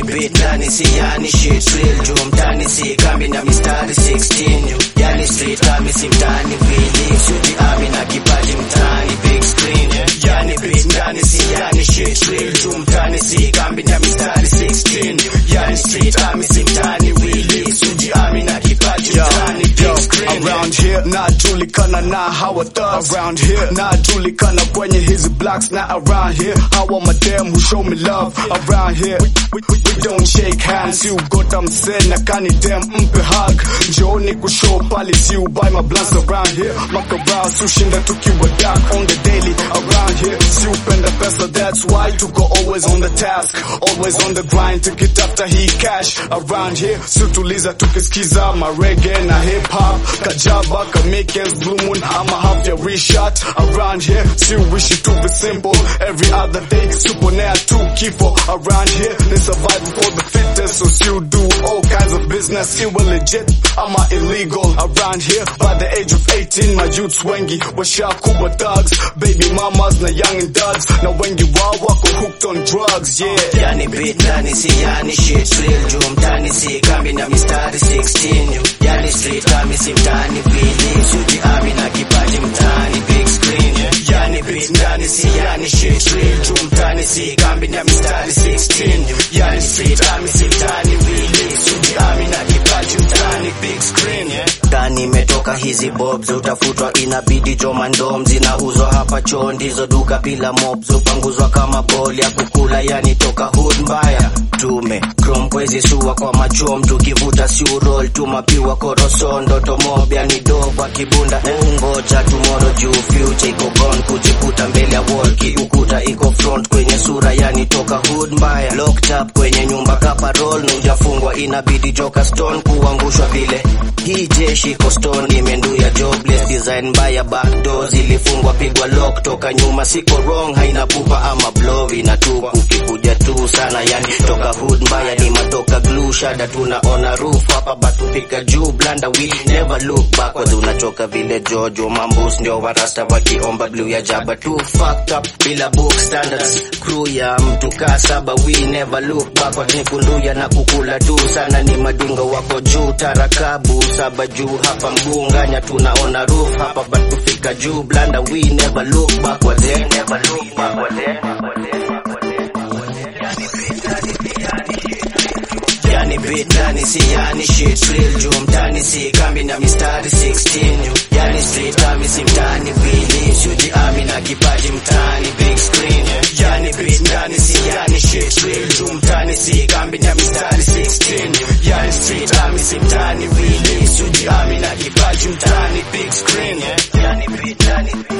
yani beat ndani si yani shit real juu mtani si kambi na mistari 16 yani street kami si mtani vili suji ami na kipaji mtani big screen yani beat ndani si yani shit real juu mtani si kambi na mistari 16 yani street kami si mtani vili suji ami na kipaji mtani big screen Around here najulikana na hawa thugs Around here najulikana kwenye hizi blocks na around here hawa madem who show me love Around here we, we, we, we don't shake hands You got I'm saying na kani dem mpe hug Njooni kushow pali si buy my blunts around here Makarao sushinda tukiwa dark on the daily Around here si upenda pesa that's why tuko always on the task Always on the grind tukitafuta hii cash Around here si tuliza tukisikiza marege na hip hop Kajaba kamikes blue moon ama half ya reshot Around here si wishi to be simple Every other day suponea tu kifo Around here they survive for the fittest So still do all kinds of business Iwe legit ama illegal Around here by the age of 18 My youths wengi washakuwa thugs Baby mamas na young and duds Na wengi wao wako hooked on drugs Yeah yani beat ndani si yani shit real juu mtani si kambi na mistari 16 yani street kami si mtani vili suji ami na kipaji mtani big screen yani beat ndani si yani shit real juu mtani si kambi na mistari 16 yani street kami si mtani vili suji ami na kipaji mtani big screen ndani imetoka hizi bobs utafutwa inabidi jomandom zinauzwa hapa choo ndizo duka bila mobs upanguzwa kama bol ya kukula yani toka hood mbaya tume chrome kwezi suwa kwa machom tukivuta siurol tumapiwa korosondo tomob yani doba kibunda ungoja tumoro juu future iko gone kujikuta mbele ya wall kiukuta iko front kwenye sura yani toka hood mbaya locked up kwenye nyumba kaparol nujafungwa inabidi joka stone kuangushwa vile hii jeshi iko stone imenduya jobless design mbaya backdoor zilifungwa pigwa lock toka nyuma siko wrong haina pupa ama blow inatupa ukikuja tu sana yani toka hood mbaya ni matoka glue shada tunaona roof hapa batupika juu blanda we never look backwards unachoka vile jojo mambus ndio warasta wakiomba blue ya jaba tu fucked up bila book standards crew ya mtu kaa saba we never look backwards ni kunduya na kukula tu sana ni madingo wako juu tarakabu saba juu hapa mgunganya tunaona roof hapa batufika juu blanda we never look backwards eh, never look backwards eh. yani beat ndani si yani shit real juu mtani si kambi na mistari 16 yani street kami si mtani vili suji ami na kipaji mtani big screen yani beat ndani si yani shit real juu mtani si kambi na mistari 16 yani street kami si mtani vili suji ami na kipaji mtani big screen yani beat ndani